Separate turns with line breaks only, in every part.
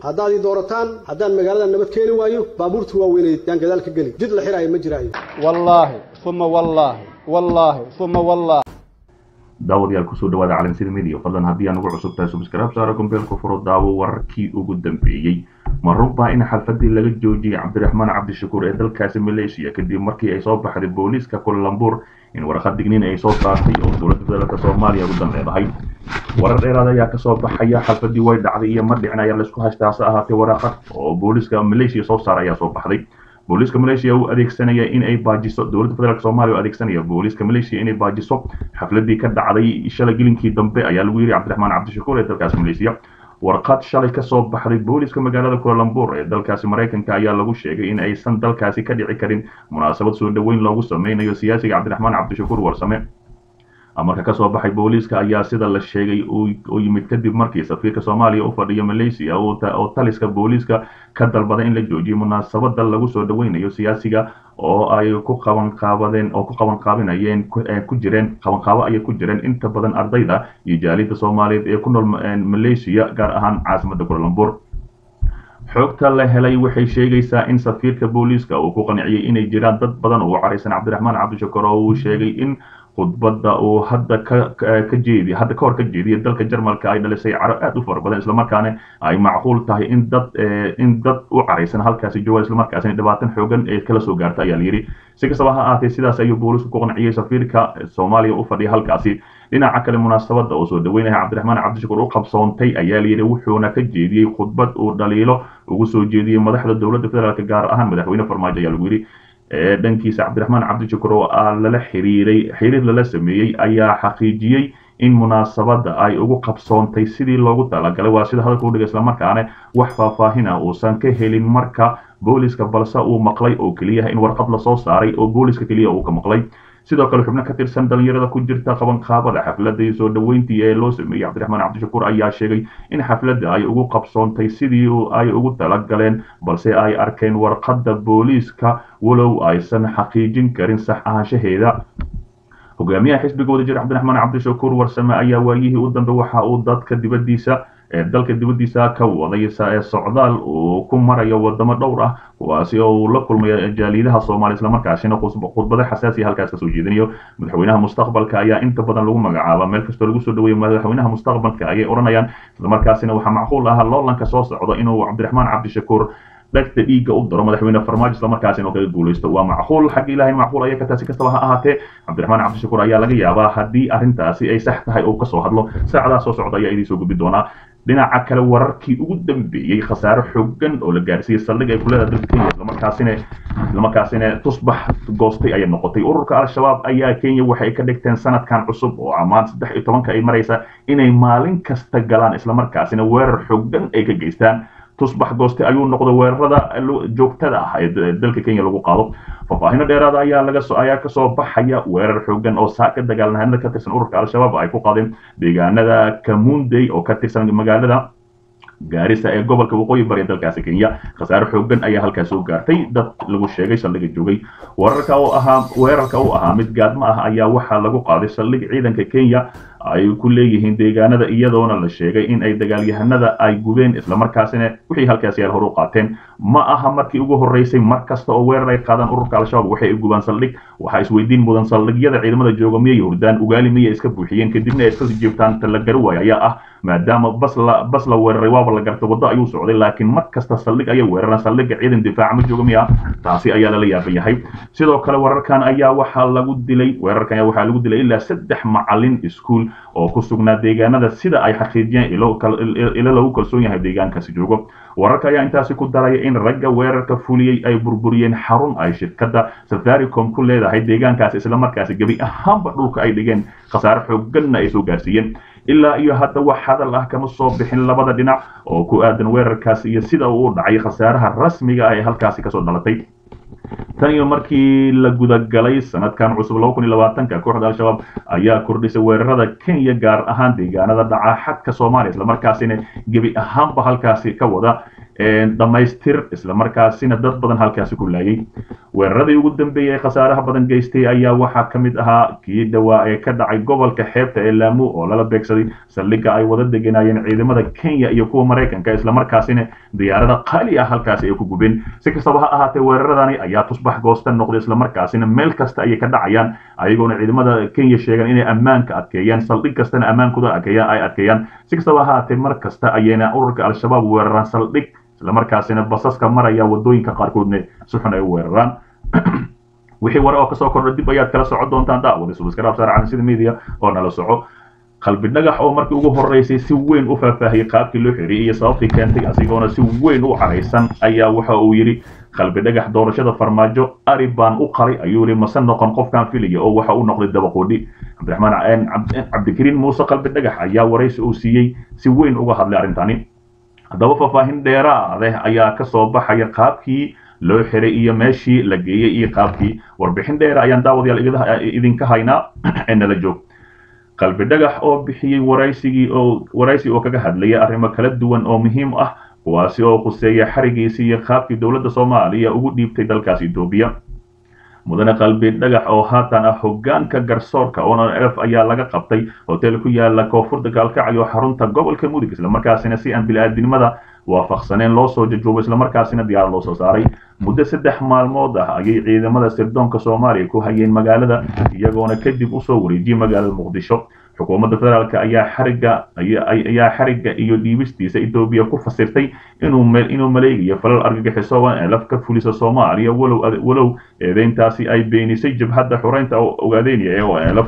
haddaad ii doorataan haddaan magaalada nabad keeni waayo baabuurta waaweyneed yaan gadaal ka geli jid la xiraayo ma jiraayo
wallaahi uma wallaahi wallaahi uma wallaahi
daawadayaal kusoo dhawaada calansida midiya fadlan haddii aan ugu cusub tahay subscribe saara gombeelka furo daawo wararkii ugu dambeeyey ma runbaa in xalfadii laga joojiyey cabdiraxmaan cabdishakuur ee dalkaasi maleeshiya kadib markii ay soo baxday booliiska kulalambur in warqad digniin ay soo saartay oo dowladda federaalk soomaaliya ugu danleedahay warar dheeraad ayaa kasoo baxaya xalfadii way dhacday iyo ma dhicin ayaa laisku haystaa hase ahaatee waraqad oo booliiska maleeshiya soo saara ayaa soo baxday booliiska maleeshiya uu adeegsanaya in ay baajiso dowladda federaalk soomaaliya u adeegsanaya booliiska maleeshiya inay baajiso xafladii ka dhacday shalay gelinkii dambe ayaa lagu yidhi cabdiraxmaan cabdishakuur ee dalkaasi maleeshiya warqad shalay kasoo baxday booliiska magaalada kulalambur ee dalkaasi maraykanka ayaa lagu sheegay in aysan dalkaasi ka dhici karin munaasabad soo dhoweyn loogu sameynayo siyaasiga cabdiraxmaan cabdishakuur warsame amarka kasoo baxay booliiska ayaa sida la sheegay oo yimid kadib markii safiirka soomaaliya u fadhiya malaysia oo taliska booliiska ka dalbaday in la joojiyo munaasabada lagu soo dhaweynayo siyaasiga oo ay ku qabanqaabadeen oo ku qabanqaabinayeen ku jireen qabanqaabo ayay ku jireen inta badan ardayda iyo jaalida soomaaliyeed ee ku nool malaysia gaar ahaan caasimada kulalambur xogta la helay waxay sheegaysaa in safiirka booliiska uu ku qanciyey inay jiraan dad badan oo u caraysan cabdiraxmaan cabdishakuur oo uu sheegay in khudbadda uu hadda ka jeedi hadda ka hor ka jeediya dalka jarmalka ay dhalisay caro aad u fara badan islamarkaana ay macquul tahay in dad in dad u caraysan halkaasi joogaan islamarkaasina dhibaatan xoogan ee kala soo gaarta ayaa layidhi si kastaba ha ahaatee sidaas ayuu boolisku ku qanciyey safiirka soomaaliya u fadhiya halkaasi dhinaca kale munaasabada oo soo dhaweynaya cabdiraxmaan cabdishakuur u qabsoontay ayaa layidhi wuxuuna ka jeediyey khudbad uu dhaliilo ugu soo jeediyey madaxda dowladda federaalk gaar ahaan madaxweyne farmaajo ayaa lagu yidhi dhankiisa cabdiraxmaan cabdishakuur oo lala xiriiray xiriir lala sameeyey ayaa xaqiijiyey in munaasabada ay ugu qabsoontay sidii loogu talagalay waa sida hadalka udhiga islamarkaana wax faahfaahina uusan ka helin marka booliska balse uu maqlay oo keliya in warqad lasoo saaray oo booliska keliya uu ka maqlay sidoo kale xubno ka tirsan dhalinyarada ku jirta qabanqaabada xafladii soo dhoweyntii ee loo sameeyey cabdiraxmaan cabdishakuur ayaa sheegay in xafladda ay ugu qabsoontay sidii ay ugu talagaleen balse ay arkeen warqadda booliiska walow aysan xaqiijin karin sax ahaanshaheeda hogaamiyaha xisbiga wadajir cabdiraxmaan cabdishakuur warsame ayaa waayihii u dambe waxa uu dadka dibadiisa ee dalka dibadiisa ka waday socdaal uu ku marayo wadamo dhowr ah kuwaasi oo uu la kulmayo jaaliidaha soomaaliya islamarkaasina khudbado xasaasiya halkaas kasoo jeedinayo madaxweynaha mustaqbalka ayaa inta badan lagu magacaaba meel kastoo lagu soo dhaweeyo madaxweynaha mustaqbalka ayay odhanayaan islamarkaasina waxaa macquul ah loolanka soo socda inuu cabdiraxmaan cabdishakuur dhagta dhiigga u daro madaxweyne farmaajo islamarkaasina kaga guulaysto waa macquul xagga ilaahay macquul ayaa ka taasi kastaba ha ahaatee cabdiraxmaan cabdishakuur ayaa laga yaabaa haddii arrintaasi ay sax tahay oo kasoo hadlo saacadaha soo socda ayaa idiin soo gudbi doonaa dhinaca kale wararkii ugu dambeeyey khasaare xoogan oo la gaarsiiyey saldhig ay kuleedaha dalka kenya islamarkaasina islamarkaasina tusbax goostay ayay noqotay ururka al-shabaab ayaa kenya waxay ka dhigteen sanadkan cusub oo ammaan saddex iyo tobanka ay maraysa inay maalin kasta galaan islamarkaasina weerar xoogan ay ka geystaan tusbax gooste ayuu noqday weerarada joogtada ah ee dalka kenya lagu qaado faahfaahino dheeraada ayaa laga ayaa kasoo baxaya weerar xoogan oo saaka dagaalnahanada ka tirsan ururka al-shabaab ay ku qaadeen deegaanada kamundey oo ka tirsan magaalada gaarisa ee gobolka waqooyi bari ee dalkaasi kenya khasaare xoogan ayaa halkaas soo gaartay dad lagu sheegay saldhiga joogay wararka oo ahaa weerarka u ahaa mid gaadmo ah ayaa waxaa lagu qaaday saldhig ciidanka kenya ay ku leeyihiin deegaanada iyadoona la sheegay in ay dagaalyahanada ay gubeen islamarkaasina wixii halkaasi yaal hor u qaateen ma aha markii ugu horreysay mar kasta oo weerar ay qaadaan ururka al-shabaab waxay ay gubaan saldhig waxaa isweydiin mudan saldhigyada ciidamada jooga miyay hurdaan ugaali miyay iska buuxiyeen kadibna ay iska jiibtaan ta la gari waayo ayaa ah maadaama bas la bas la weeraray waaba la gartay waddo ayuu socday laakiin mar kasta saldhig ayay weeraraan saldhigga ciidan difaaca ma jooga miya taasi ayaa lala yaaban yahay sidoo kale wararkan ayaa waxaa lagu dilay weerarkan ayaa waxaa lagu dilay ilaa saddex macalin iskuul oo ku sugnaa deegaanada sida ay xaqiijiyeen ilo lagu kalsoon yahay deegaankaasi joogo wararka ayaa intaasi ku daraya in ragga weerarka fuliyey ay burburiyeen xarun ay shirkadda safaricom ku leedahay deegaankaasi islamarkaasi gebi ahaanba dhulka ay dhigeen khasaare xooganna ay soo gaarsiiyeen ilaa iyo hadda wax hadal ah kama soo bixin labada dhinac oo ku aadan weerarkaasi iyo sida uu u dhacay khasaaraha rasmiga ah ee halkaasi kasoo dhalatay tan iyo markii la gudagalay sanadkan cusub laba kun iyo labaatanka kooxda al-shabaab ayaa kordhisay weerarada kenya gaar ahaan deegaanada dhaca xadka soomaaliya islamarkaasina gebi ahaanba halkaasi ka wada dhammaystir islamarkaasina dad badan halkaasi ku laayay weeraradii ugu dambeeyey ee khasaaraha badan geystay ayaa waxaa ka mid ahaa kii dhawaa ee ka dhacay gobolka xeebta ee laamu oo lala beegsaday saldhigga ay wada deganayeen ciidamada kenya iyo kuwa maraykanka islamarkaasina diyaarada qaali ah halkaasi ay ku gubeen si kastaba ha ahaatee weeraradani ayaa tusbax goosta noqday islamarkaasina meel kasta ayay ka dhacayaan ayagoona ciidamada kenya sheegan inay ammaanka adkeeyaan saldhig kastana ammaankooda adkeeyaan ay adkeeyaan si kastaba ha ahaatee mar kasta ayayna ururka al-shabaab weeraraan saldhig islamarkaasina basaska maraya wadooyinka qaarkoodna si xun ay u weeraraan wixii ware oo kasoo kordha dib ayaad kala socon doontaan daawada subscribe saar calansida media oo nala soco qalbi dhagax oo markii ugu horeysay si weyn u faahfaahiyey qaabkii loo xiriyey iyo sababtii keentay asigoona si weyn u caraysan ayaa waxa uu yidhi qalbi dhagax doorashada farmaajo ari baan u qaray ayuu yidhi mase noqon qofkaan filaya oo waxa uu noqday dabaqoodhi cabdiraxmaan cabdikariin muuse qalbi dhagax ayaa waraysi uu siiyey si weyn uga hadlay arrintani haddaba faahfaahin dheeraadeh ayaa ka soo baxaya qaabkii loo xiray iyo meeshii la geeyey iyo qaabkii warbixin dheera ayaan daawadayaal idinka haynaa ee nala joog qalbi dhagax oo bixiyey waraysigii oo waraysi oo kaga hadlayay arrimo kala duwan oo muhiim ah kuwaasi oo khuseeya xarigiisii iyo qaabkii dowladda soomaaliya ugu dhiibtay dalkaas etoobiya mudane qalbi dhagax oo haatan ah hogaanka garsoorka onf ayaa laga qabtay hotel ku yaala koonfurta gaalkacyo xarunta gobolka mudug islamarkaasina si aan bili-aadnimada waafaqsaneen loo soo jajuubay islamarkaasina diyaar loo soo saaray muddo saddex maalmood ah ayay ciidamada sirdoonka soomaaliya ku hayeen magaalada iyagoona kadib usoo wareejiyey magaalada muqdisho xukuumadda federaalk ayaa xariga ayaa xariga iyo dhiibistiisa etoobiya ku fasirtay inuu inuu maleegayo falal argagixiso ee laf ka fulisa soomaaliya walow walow eedeyntaasi ay beenisay jabhadda xureynta ogaadeynaya ee olf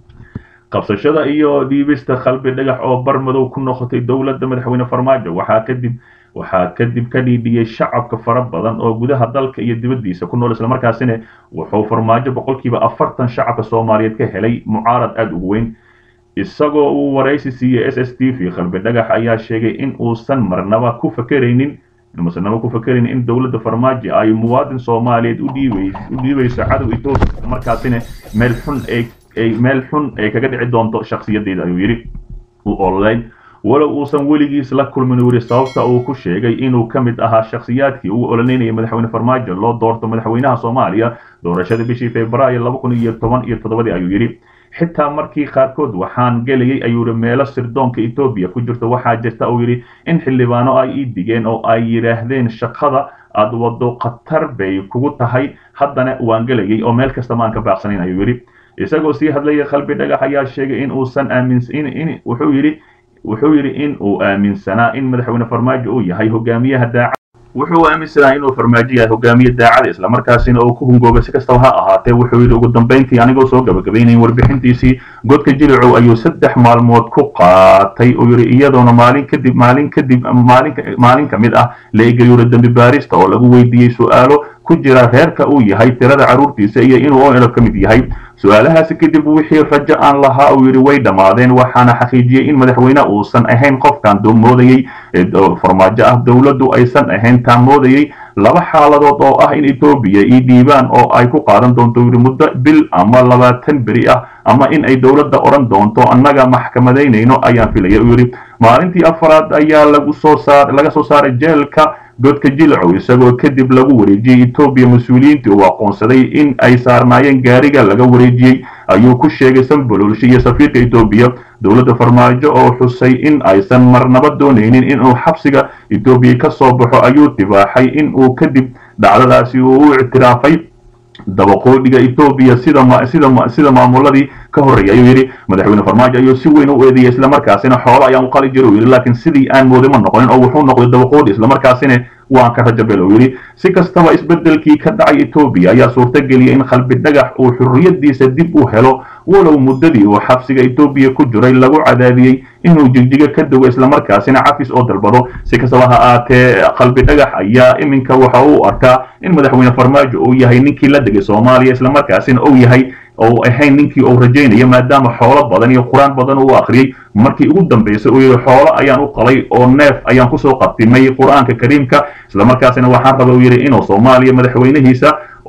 qabsashada iyo dhiibista qalbi dhagax oo bar madow ku noqotay dowladda madaxweyne farmaajo waxaa kadib waxaa kadib ka dhiidhiyey shacabka fara badan oo gudaha dalka iyo dibaddiisa ku nool islamarkaasina wuxuu farmaajo boqolkiiba afartan shacabka soomaaliyeed ka helay mucaarad aada ugu weyn isagoo uu waraysi siiyey s s t v qalbi dhagax ayaa sheegay in uusan marnaba ku fakeraynin marnaba ku fakeraynin in dowladda farmaajo ay muwaadin soomaaliyeed u dhiibayso cadow etoobiya islamarkaasina meel xun ay meel xun ay kaga dhici doonto shakhsiyadeeda ayuu yidhi u ololeyn walow uusan weligiis la kulmin weri sababta uu ku sheegay inuu ka mid ahaa shakhsiyaadkii ugu ololeynayay madaxweyne farmaajo loo doorto madaxweynaha soomaaliya doorashada bishii februaayo laba kun iyo toban iyo toddobadii ayuu yidhi xitaa markii qaarkood waxaan gelayay ayuu yidhi meelo sirdoonka etoobiya ku jirto waxaa jirta uu yidhi in xildhibaano ay ii digeen oo ay yidhaahdeen shaqada aad wado khatar bay kugu tahay haddana waan gelayay oo meel kasta maan ka baaqsanayn ayuu yidhi isagoo sii hadlaya qalbi dhagax ayaa sheegay in uusan aaminsan wuxuu yidhi wuxuu yidhi in uu aaminsanaa in madaxweyne farmaajo uu yahay hogaamiyaha daaca wuxuu aaminsanaa inuu farmaajo yahay hogaamiye daacada islamarkaasina uu ku hungoobay si kastaba ha ahaatee wuxuu yidhi ugu dambayntii anigoo soo gabagabaynayn warbixintiisii godka jilicow ayuu saddex maalmood ku qaatay uu yidhi iyadoona maalin kadib maalin kadib maalin maalin ka mid ah la eegayuura dembi baarista oo lagu weydiiyey su-aalo ku jira reerka uu yahay tirada carruurtiisa iyo inuu onlf ka mid yahay su-aalahaasi kadib wixii rajo aan lahaa uu yidhi way dhammaadeen waxaana xaqiijiyey in madaxweyne uusan ahayn qofkan moodayey farmaajo ah dowladdu aysan ahayn taan moodayey laba xaaladood oo ah in etoobiya io dhiibaan oo ay ku qaadan doonto yidhi muddo bil ama labaatan beri ah ama in ay dowladda odhan doonto annaga maxkamadaynayno ayaan filaya uu yidhi maalintii afraad ayaa lagu soo saar laga soo saaray jeelka godka jilcow isagoo kadib lagu wareejiyey etoobiya mas-uuliyiintii uu aqoonsaday in ay saarnaayeen gaariga laga wareejiyey ayuu ku sheegay sanbololshe iyo safiirka etoobiya dowladda farmaajo oo xusay in aysan marnaba doonaynin inuu xabsiga etoobiya ka soo baxo ayuu tibaaxay in uu kadib dhacdadaasi uu u ictiraafay dabaqoodhiga etoobiya sida sida sida maamuladii ka horreeyay ayuu yidhi madaxweyne farmaajo ayuu si weyn u eedeeyay islamarkaasina xoolo ayaan u qali jira uu yidhi laakiin sidii aan mooday ma noqonin oo wuxuu noqday dabaqoodhi islamarkaasina waan ka rajabel uu yidhi si kastaba isbeddelkii ka dhacay etoobiya ayaa suurtageliyay in qalbi dhagax uu xurriyadiisa dib u helo walow muddadii uu xabsiga etoobiya ku jiray lagu cadaadiyey inuu jigjiga ka dogo islamarkaasina cafis oo dalbado si kastaba ha aatee qalbi dhagax ayaa iminka waxa uu arkaa in madaxweyne farmaajo uu yahay ninkii la degay soomaaliya islamarkaasina uu yahay oo ahayn ninkii uu rajaynaya maadaama xoolo badan iyo qur-aan badan uu akhriyey markii ugu dambaysay uu yidhi xoolo ayaan u qalay oo neef ayaan kusoo qatimay qur-aanka kariimka islamarkaasina waxaan raba uu yidhi inuu soomaaliya madaxweynihiisa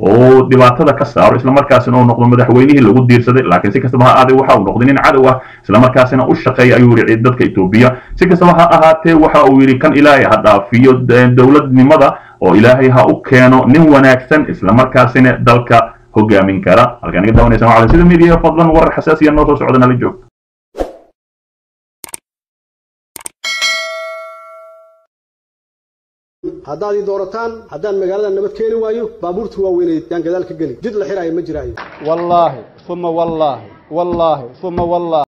oo dhibaatada ka saaro islamarkaasina uu noqdo madaxweynihii lagu diirsaday laakiin si kastaba ha ahaatee waxa uu noqday nin cadow ah islamarkaasina u shaqeeya ayuu yidhi dadka etoobiya si kastaba ha ahaatee waxa uu yidhi kan ilaahay ha dhaafiyo dowladnimada oo ilaahay ha u keeno nin wanaagsan islamarkaasina dalka hogaamin kara halkaan iga daawanaysan waa sida media fadlan warar xasaasiya noo soo socda nala joog
haddaad ii doorataan haddaan magaalada nabad keeni waayo baabuurta waaweyneed yaan gadaal ka geli jid la xiraayo ma jiraayo
wallaahi uma wallaahi wallaahi uma wallaahi